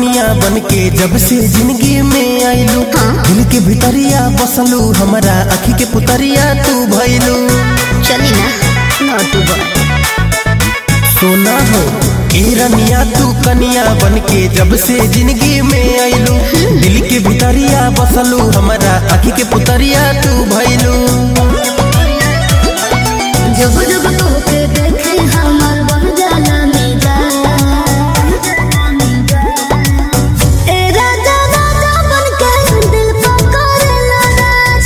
कनिया बन के जब से जिंदगी में आइलू दिल के भितरिया बसलू हमारा अखी के पुतरिया तू भइलू चली ना नॉट बॉय सोना हो ए रनिया तू कनिया बन के जब से जिंदगी में आइलू दिल के भितरिया बसलू हमारा अखी के पुतरिया तू भइलू जब जब तोके देखे हमर बन जाला मेरा ए राजा राजा बन के दिल पकड़ला राज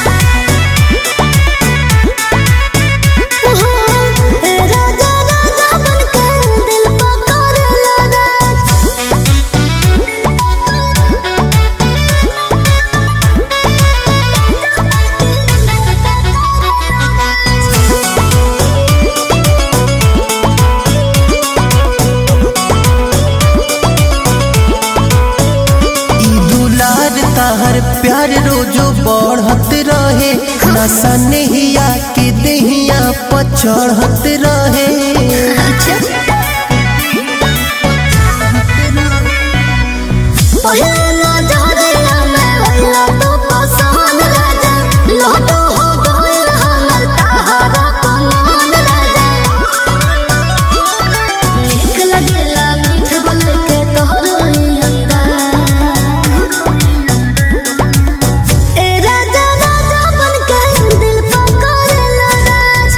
ओहो, ए राजा राजा बन के दिल पकड़ला राज ई दुलार ताहर प्यार रोजो बढ़त रहे नशा नहिया के देहिया पर चढ़त रहे अच्छा पहला जहरिया में भइला तो पसंद राजा लहटो हो गइल हमर तहारा कमान राजा नीक लगेला मीठ बोल के तोहरो ए राजा राजा बन के दिल पकड़ला राज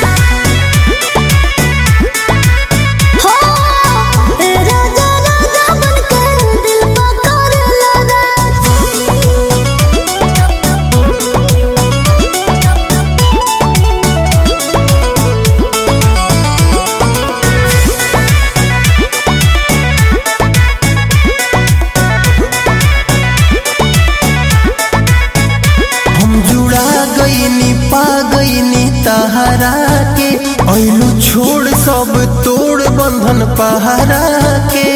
हो ए राजा राजा बन के दिल पकड़ला राज हम जुड़ा गईनी पा गईनी तहरा के ऐलू छोड़ सब तोड़ बंधन पहरा के